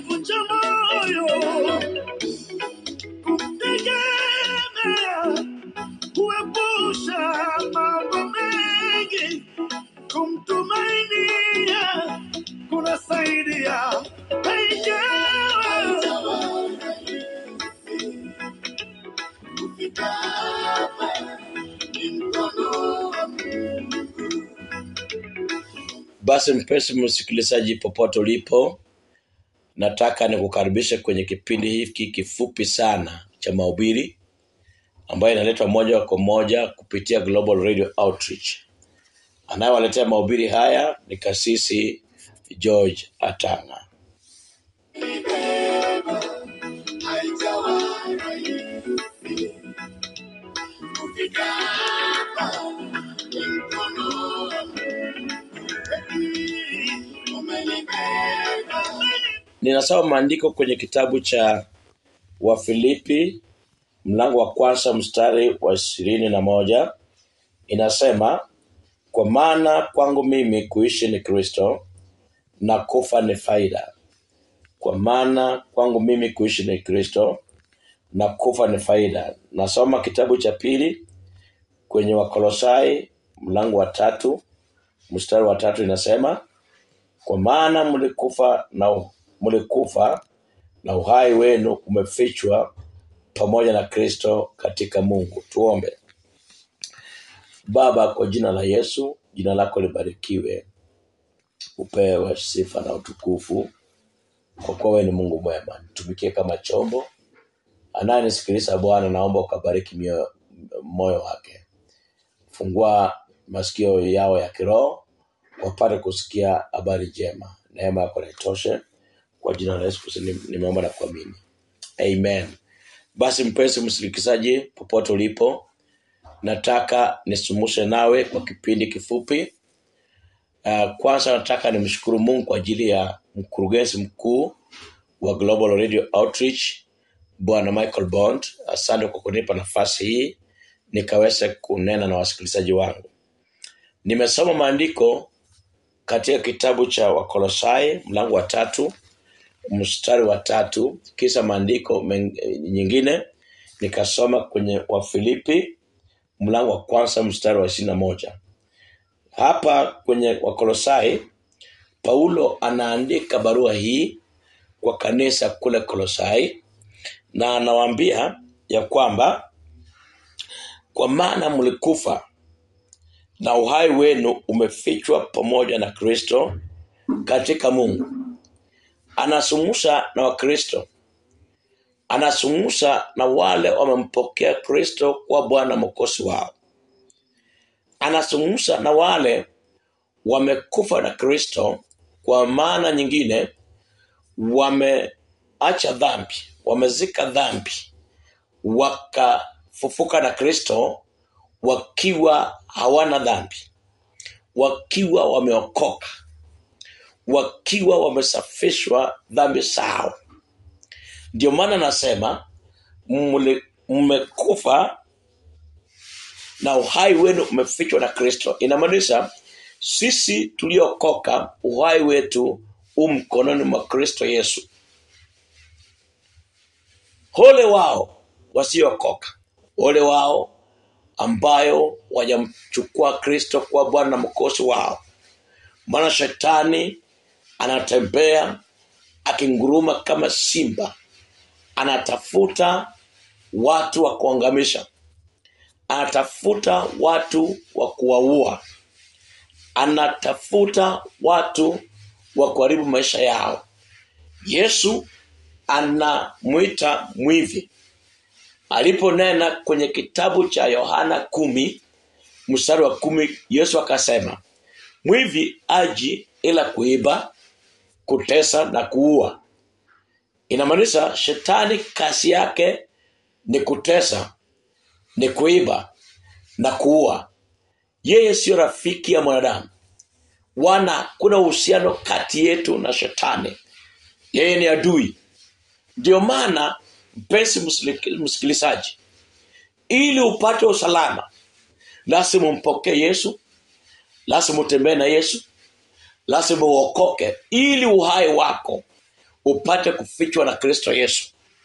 kuvunja moyo, kumtegemea, kuepusha mambo mengi, kumtumainia kunasaidia penyewe. Basi mpenzi msikilizaji, popote ulipo, nataka nikukaribishe kwenye kipindi hiki kifupi sana cha mahubiri ambayo inaletwa moja kwa moja kupitia Global Radio Outreach. Anayewaletea mahubiri haya ni kasisi George Atanga. Ninasoma maandiko kwenye kitabu cha Wafilipi mlango wa kwanza mstari wa ishirini na moja inasema, kwa maana kwangu mimi kuishi ni Kristo na kufa ni faida. Kwa maana kwangu mimi kuishi ni Kristo na kufa ni faida. Nasoma kitabu cha pili kwenye Wakolosai mlango wa tatu mstari wa tatu inasema, kwa maana mlikufa na mlikufa na uhai wenu umefichwa pamoja na Kristo katika Mungu. Tuombe. Baba, kwa jina la Yesu, jina lako libarikiwe, upewe sifa na utukufu, kwa kuwa wewe ni Mungu mwema. Nitumikie kama chombo. Anayenisikiliza Bwana, naomba ukabariki mioyo- moyo wake, fungua masikio yao ya kiroho wapate kusikia habari njema. Neema yako na itoshe, kwa jina la Yesu Kristo ni- nimeomba na kuamini, amen. Basi mpenzi msikilizaji, popote ulipo, nataka nisumushe nawe kwa kipindi kifupi. Uh, kwanza nataka nimshukuru Mungu kwa ajili ya mkurugenzi mkuu wa Global Radio Outreach Bwana Michael Bond. Asante kwa kunipa nafasi hii nikaweze kunena na wasikilizaji wangu. Nimesoma maandiko katika kitabu cha Wakolosai mlango wa tatu mstari wa tatu kisha maandiko men- nyingine nikasoma kwenye Wafilipi mlango wa kwanza mstari wa ishirini na moja. Hapa kwenye Wakolosai Paulo anaandika barua hii kwa kanisa kule Kolosai na anawaambia ya kwamba kwa maana mlikufa na uhai wenu umefichwa pamoja na Kristo katika Mungu. Anazungumza na Wakristo, anazungumza na wale wamempokea Kristo kuwa Bwana Mwokozi wao, anazungumza na wale wamekufa na Kristo, kwa maana nyingine wameacha dhambi, wamezika dhambi, wakafufuka na Kristo wakiwa hawana dhambi, wakiwa wameokoka, wakiwa wamesafishwa dhambi zao. Ndio maana nasema mli- mmekufa na uhai wenu umefichwa na Kristo. Inamaanisha sisi tuliokoka, uhai wetu u mkononi mwa Kristo Yesu. Ole wao wasiokoka, ole wao ambayo wajamchukua Kristo kuwa Bwana na mkosi wao, maana shetani anatembea akinguruma kama simba, anatafuta watu wa kuangamisha, anatafuta watu wa kuwaua, anatafuta watu wa kuharibu maisha yao. Yesu anamwita mwivi aliponena kwenye kitabu cha Yohana kumi mstari wa kumi Yesu akasema mwivi aji ila kuiba kutesa na kuua inamaanisha shetani kazi yake ni kutesa ni kuiba na kuua yeye siyo rafiki ya mwanadamu wana kuna uhusiano kati yetu na shetani yeye ni adui ndio maana mpenzi msili- msikilizaji ili upate usalama lazima umpokee yesu lazima utembee na yesu lazima uokoke ili uhai wako upate kufichwa na kristo yesu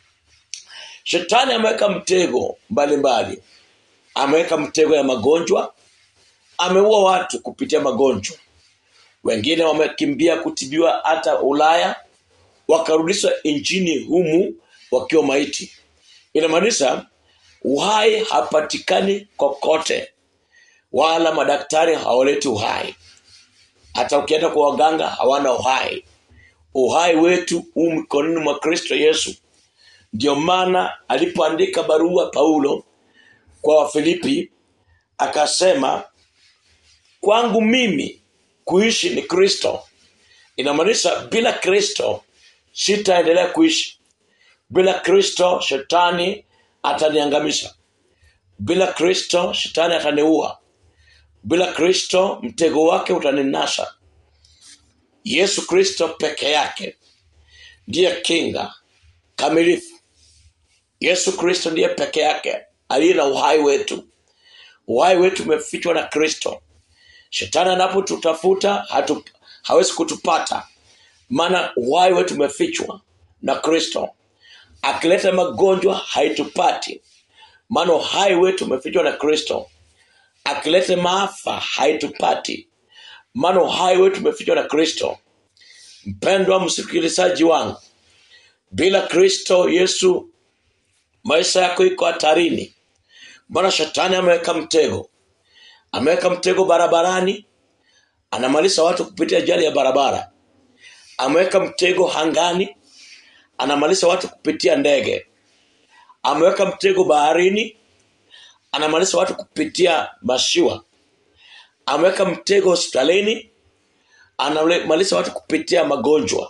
shetani ameweka mtego mbalimbali ameweka mtego ya magonjwa ameua watu kupitia magonjwa wengine wamekimbia kutibiwa hata ulaya wakarudishwa nchini humu wakiwa maiti inamaanisha uhai hapatikani kokote wala madaktari hawaleti uhai hata ukienda kwa waganga hawana uhai uhai wetu huu mikononi mwa kristo yesu ndio maana alipoandika barua paulo kwa wafilipi akasema kwangu mimi kuishi ni kristo inamaanisha bila kristo sitaendelea kuishi bila kristo shetani ataniangamisha bila kristo shetani ataniua bila kristo mtego wake utaninasa yesu kristo peke yake ndiye kinga kamilifu yesu kristo ndiye peke yake aliye na uhai wetu uhai wetu umefichwa na kristo shetani anapotutafuta hatu, hawezi kutupata maana uhai wetu umefichwa na kristo akileta magonjwa haitupati maana uhai wetu umefichwa na kristo akileta maafa haitupati maana uhai wetu umefichwa na kristo mpendwa msikilizaji wangu bila kristo yesu maisha yako iko hatarini maana shetani ameweka mtego ameweka mtego barabarani anamaliza watu kupitia ajali ya barabara ameweka mtego hangani anamaliza watu kupitia ndege ameweka mtego baharini anamaliza watu kupitia mashiwa ameweka mtego hospitalini anamaliza watu kupitia magonjwa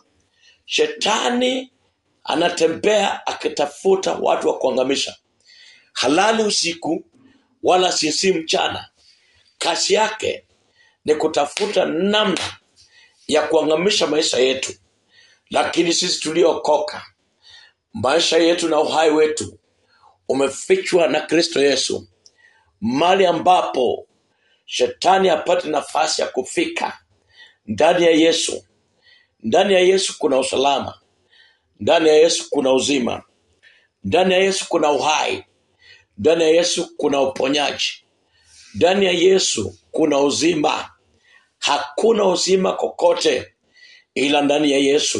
shetani anatembea akitafuta watu wa kuangamisha halali usiku wala sisi mchana kazi yake ni kutafuta namna ya kuangamisha maisha yetu lakini sisi tuliookoka maisha yetu na uhai wetu umefichwa na kristo yesu mali ambapo shetani apate nafasi ya kufika ndani ya yesu ndani ya yesu kuna usalama ndani ya yesu kuna uzima ndani ya yesu kuna uhai ndani ya yesu kuna uponyaji ndani ya yesu kuna uzima hakuna uzima kokote ila ndani ya yesu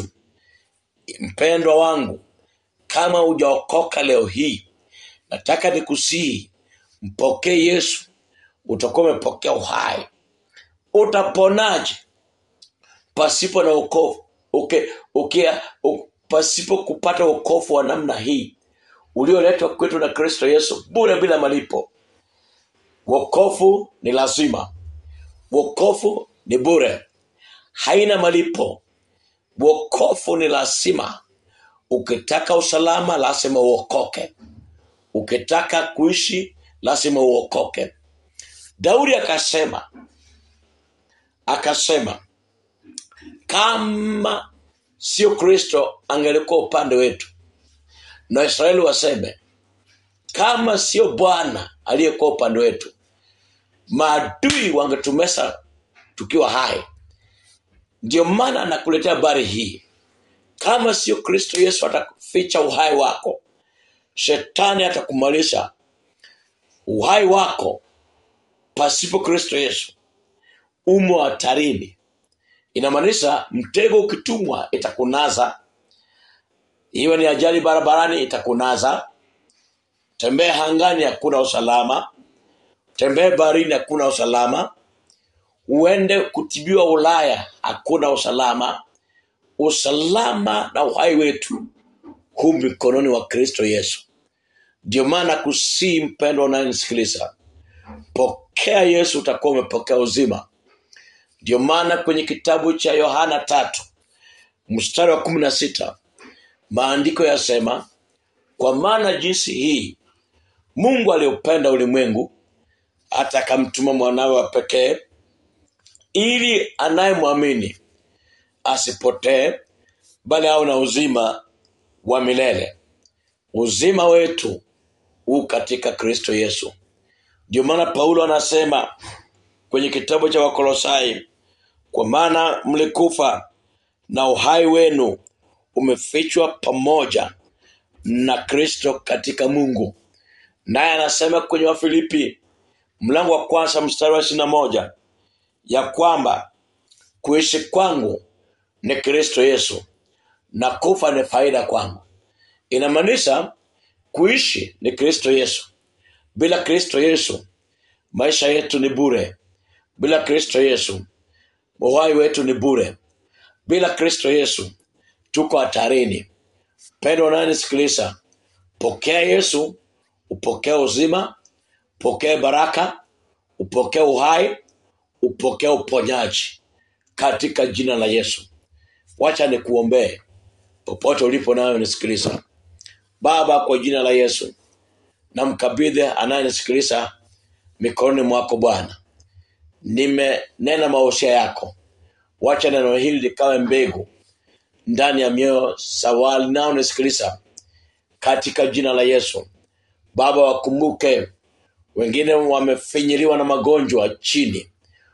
mpendwa wangu kama hujaokoka leo hii nataka nikusihi mpokee yesu utakuwa umepokea uhai utaponaje pasipo na ukovu uke, uke, u, pasipo kupata ukovu wa namna hii ulioletwa kwetu na kristo yesu bure bila malipo wokovu ni lazima wokovu ni bure haina malipo wokovu ni lazima ukitaka usalama lazima uokoke ukitaka kuishi lazima uokoke daudi akasema akasema kama sio kristo angelikuwa upande wetu na israeli waseme kama sio bwana aliyekuwa upande wetu maadui wangetumesa tukiwa hai ndio maana anakuletea habari hii kama sio kristo yesu ataficha uhai wako shetani atakumalisha uhai wako pasipo kristo yesu umo hatarini inamaanisha mtego ukitumwa itakunaza iwe ni ajali barabarani itakunaza tembee hangani hakuna usalama tembee baharini hakuna usalama uende kutibiwa ulaya hakuna usalama usalama na uhai wetu huu mikononi wa kristo yesu ndio maana kusii mpendwa unayenisikiliza pokea yesu utakuwa umepokea uzima ndio maana kwenye kitabu cha yohana tatu mstari wa kumi na sita maandiko yasema kwa maana jinsi hii mungu aliupenda ulimwengu hata akamtuma mwanawe wa pekee ili anayemwamini asipotee bali awe na uzima wa milele uzima wetu huu katika kristo yesu ndio maana paulo anasema kwenye kitabu cha wakolosai kwa maana mlikufa na uhai wenu umefichwa pamoja na kristo katika mungu naye anasema kwenye wafilipi mlango wa kwanza mstari wa ishirina moja ya kwamba kuishi kwangu ni kristo yesu na kufa ni faida kwangu inamaanisha kuishi ni kristo yesu bila kristo yesu maisha yetu ni bure bila kristo yesu uhai wetu ni bure bila kristo yesu tuko hatarini pendo unayenisikiliza pokea yesu upokee uzima upokee baraka upokee uhai upokee uponyaji katika jina la yesu wacha nikuombee popote ulipo nayo nisikiliza baba kwa jina la yesu namkabidhi anayenisikiliza mikononi mwako bwana nimenena mausia yako wacha neno hili likawe mbegu ndani ya mioyo sawali nao nisikiliza katika jina la yesu baba wakumbuke wengine wamefinyiliwa na magonjwa chini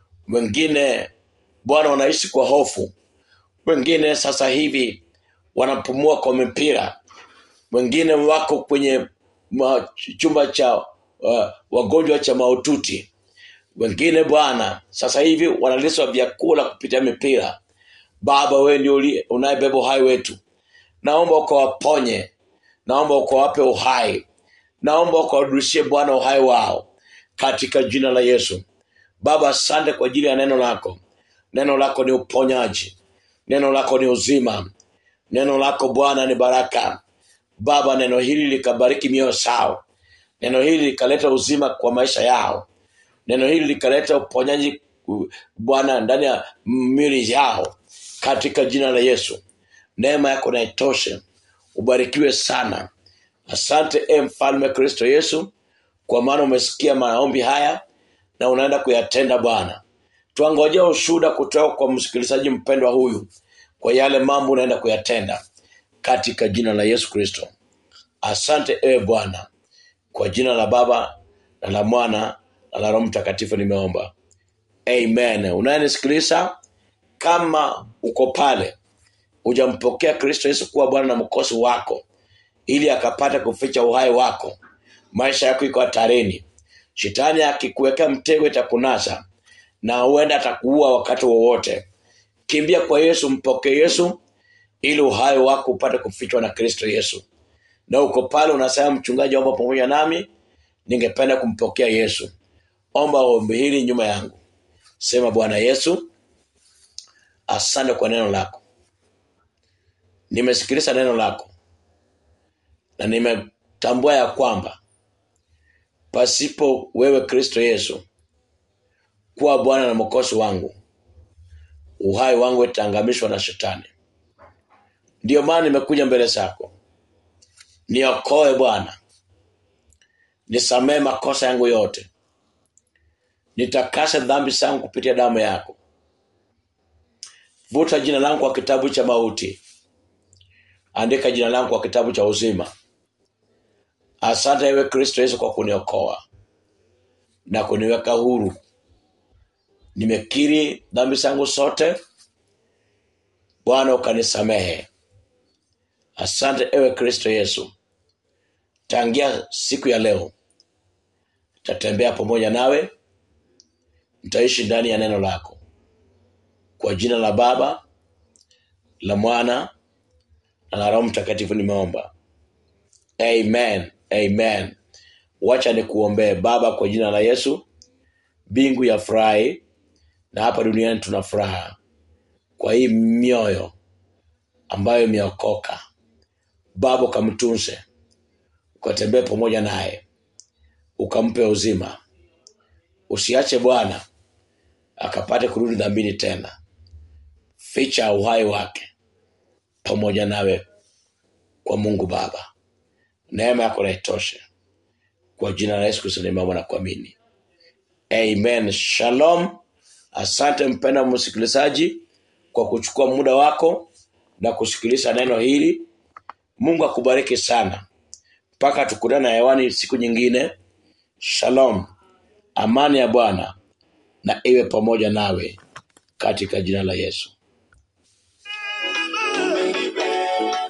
wengine bwana wanaishi kwa hofu wengine sasa hivi wanapumua kwa mipira wengine wako kwenye ma, chumba cha uh, wagonjwa cha maututi wengine bwana sasa hivi wanaliswa vyakula kupitia mipira baba wewe ndio uli- unayebeba uhai wetu naomba ukawaponye naomba ukawape uhai naomba ukawarudishie bwana uhai wao katika jina la yesu baba asante kwa ajili ya neno lako neno lako ni uponyaji neno lako ni uzima neno lako bwana ni baraka baba neno hili likabariki mioyo sao neno hili likaleta uzima kwa maisha yao neno hili likaleta uponyaji u- bwana ndani ya mili yao katika jina la yesu neema yako na itoshe ubarikiwe sana asante e mfalme kristo yesu kwa maana umesikia maombi haya na unaenda kuyatenda bwana twangojea ushuhuda kutoka kwa msikilizaji mpendwa huyu kwa yale mambo unaenda kuyatenda katika jina la yesu kristo asante ewe bwana kwa jina la baba na la mwana na la roho mtakatifu nimeomba amen unayenisikiliza kama uko pale hujampokea kristo yesu kuwa bwana na mkosi wako ili akapata kuficha uhai wako maisha yako iko hatarini shetani akikuwekea mtego itakunasa na huenda atakuua wakati wowote kimbia kwa yesu mpokee yesu ili uhai wako upate kufichwa na kristo yesu na uko pale unasema mchungaji omba pamoja nami ningependa kumpokea yesu omba ombi hili nyuma yangu sema bwana yesu asante kwa neno lako nimesikiliza neno lako na nimetambua ya kwamba pasipo wewe kristo yesu kuwa bwana na mkosi wangu uhai wangu itaangamishwa na shetani ndiyo maana nimekuja mbele zako niokoe bwana nisamee makosa yangu yote nitakase dhambi zangu kupitia damu yako vuta jina langu kwa kitabu cha mauti andika jina langu kwa kitabu cha uzima asante ewe kristo yesu kwa kuniokoa na kuniweka huru nimekiri dhambi zangu zote bwana ukanisamehe asante ewe kristo yesu tangia siku ya leo tatembea pamoja nawe mtaishi ndani ya neno lako kwa jina la baba la mwana na la roho mtakatifu nimeomba amen amen wacha nikuombee baba kwa jina la yesu mbingu ya furahi na hapa duniani tuna furaha kwa hii mioyo ambayo imeokoka baba ukamtunze ukatembee pamoja naye ukampe uzima usiache bwana akapate kurudi dhambini tena ficha uhai wake pamoja nawe kwa mungu baba neema yako naitoshe kwa jina la yesu kristo nimeomba na kuamini amen shalom asante mpenda msikilizaji kwa kuchukua muda wako na kusikiliza neno hili mungu akubariki sana mpaka tukutana hewani siku nyingine shalom amani ya bwana na iwe pamoja nawe katika jina la yesu Amen.